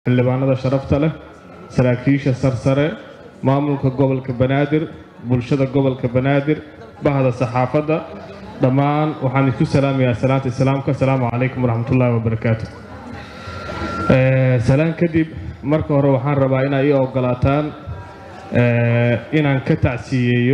xildhibaanada sharafta leh saraakiisha sarsare maamulka gobolka banaadir bulshada gobolka banaadir bahda saxaafadda dhammaan waxaan isku salaamayaa salaanta islaamka asalaamu calaykum waraxmatullaahi wabarakaatu salaan kadib marka hore waxaan rabaa inaa ii ogolaataan inaan ka tacsiiyeeyo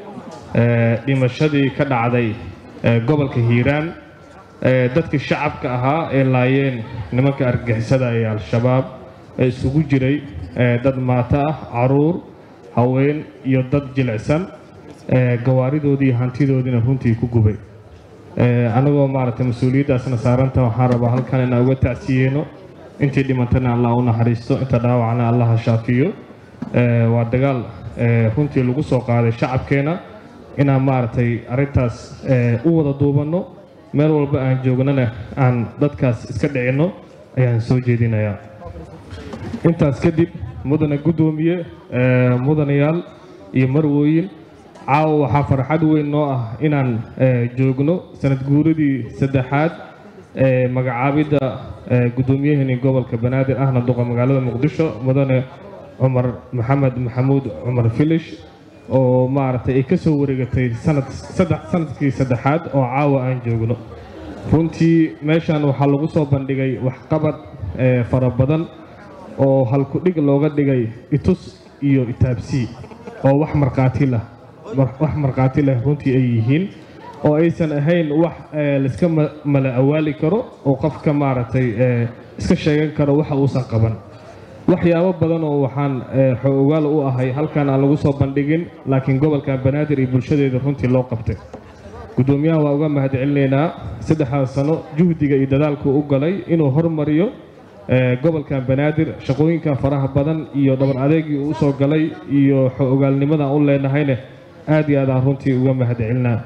dhimashadii ka dhacday gobolka hiiraan dadkii shacabka ahaa ee laayeen nimanka argagixisada ee al-shabaab ee isugu jiray dad maato ah caruur haween iyo dad jilicsan gawaaridoodii iyo hantidoodiina runtii ku gubay anagoo maaragtay mas-uuliyaddaasna saaranta waxaan rabaa halkan inaan uga tacsiyeeno intii dhimantana allah u naxariisto inta dhaawacna allah ha shaafiyo waa dagaal runtii lagu soo qaaday shacabkeena inaan maaragtay arrintaas u wada duubanno meel walba aan joognana aan dadkaas iska dhicinno ayaan soo jeedinayaa intaas kadib mudane guddoomiye mudanayaal iyo marwooyin caawa waxaa farxad weyn noo ah inaan joogno sanad guuradii saddexaad ee magacaabidda guddoomiyaheenii gobolka banaadir ahna duqa magaalada muqdisho mudane cumar maxamed maxamuud cumar filish oo maaragtay ay ka soo wareegatay sanadkii saddexaad oo caawa aan joogno runtii meeshan waxaa lagu soo bandhigay waxqabad fara badan oo halku-dhig looga dhigay itus iyo itaabsii oo wax markhaati lah wax markhaati leh runtii ay yihiin oo aysan ahayn wax laiska mala awaali karo oo qofka maaragtay iska sheegan karo waxa uusan qaban waxyaabo badan oo waxaan xoogaal u ahay halkan aan lagu soo bandhigin laakiin gobolkan banaadir iyo bulshadeeda runtii loo qabtay guddoomiyaha waa uga mahadcelinaynaa saddexdaas sano juhdiga iyo dadaalku u galay inuu hormariyo gobolkan banaadir shaqooyinka faraha badan iyo dhabar adeegii uu usoo galay iyo xogaalnimadan u leenahayne aad iyo aad aan runtii uga mahadcelinaa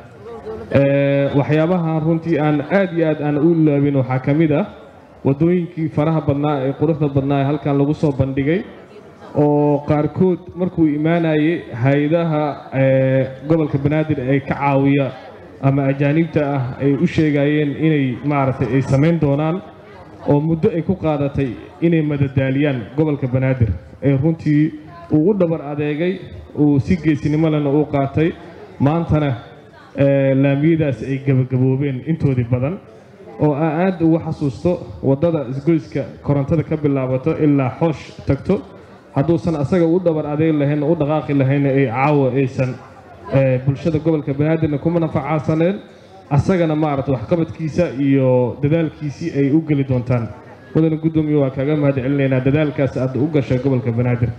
waxyaabahan runtii aan aad iyo aad aan u ilaabin waxaa ka mid ah waddooyinkii faraha badnaa ee quruxda badnaa ee halkan lagu soo bandhigay oo qaarkood markuu imaanayay hay-adaha gobolka banaadir ay ka caawiya ama ajaaniibta ah ay u sheegayeen inay maaragtay ay samayn doonaan oo muddo ay ku qaadatay inay madadaaliyaan gobolka banaadir ee runtii uu u dhabar adeegay uu si geesinimo lena u qaatay maantana laamiyadaas ay gebagaboobeen intoodii badan oo aa aad ugu xasuusto waddada isgoyska korontada ka bilaabato ilaa xoosh tagto hadduusan asaga u dhabar adeeg lahayn u dhaqaaqi lahaynna ay caawa aysan bulshada gobolka banaadirna kuma nafacaasaneen asagana maaragta waxqabadkiisa iyo dadaalkiisii ay u geli doontaan mudane guddoomiye waa kaaga mahad celinaynaa dadaalkaas aad u gashay gobolka banaadir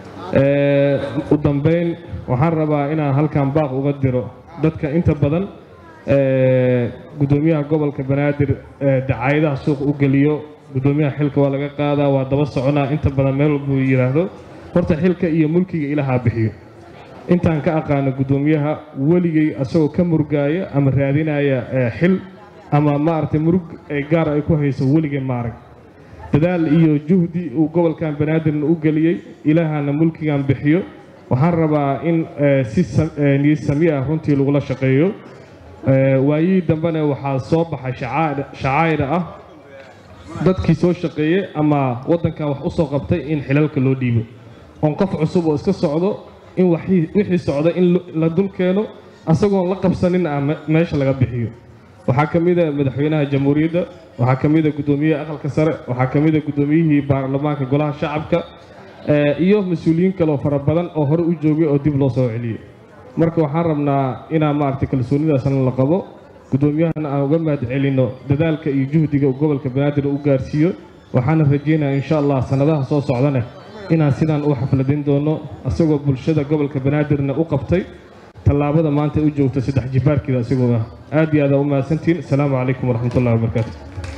u dambayn waxaan rabaa inaan halkan baaq uga diro dadka inta badan guddoomiyaha gobolka banaadir dacaayadaha suuq u geliyo guddoomiyaha xilka waa laga qaadaa waa daba soconaa inta badan meel walbuu yidhaahdo horta xilka iyo mulkiga ilahaa bixiyo intaan ka aqaano guddoomiyaha weligay asagoo ka murgaaya ama raadinaya xil ama maaragtay murug gaar ay ku hayso weligay maarag dadaal iyo juhdi uu gobolkan banaadirna u geliyey ilaahana mulkigan bixiyo waxaan rabaa in si niyad sami ah runtii lagula shaqeeyo waayihii dambena waxaa soo baxay shacaa'ir ah dadkii soo shaqeeyey ama waddankan wax u soo qabtay in xilalka loo dhiibo oon qof cusub oo iska socdo in wixii socda in la dul keeno asagoon la qabsanin ah meesha laga bixiyo waxaa ka mida madaxweynaha jamhuuriyadda waxaa ka mida guddoomiyaha aqalka sare waxaa ka mida guddoomiyihii baarlamaanka golaha shacabka iyo mas-uuliyiin kaleoo fara badan oo hore u joogay oo dib loo soo celiyey marka waxaan rabnaa inaan maaragtay kalsoonidaasna la qabo guddoomiyahana aan uga mahad celinno dadaalka iyo juhdiga uu gobolka banaadir u gaarsiiyo waxaana rajeynaya insha allah sannadaha soo socdane inaan sidaan u xafladin doono isagoo bulshada gobolka banaadirna u qabtay tallaabada maanta u joogta saddex jibaarkeeda isagoo ah aad iyo aad aa u mahadsantihiin asalaamu calaykum waraxmatullahi wabarakaatu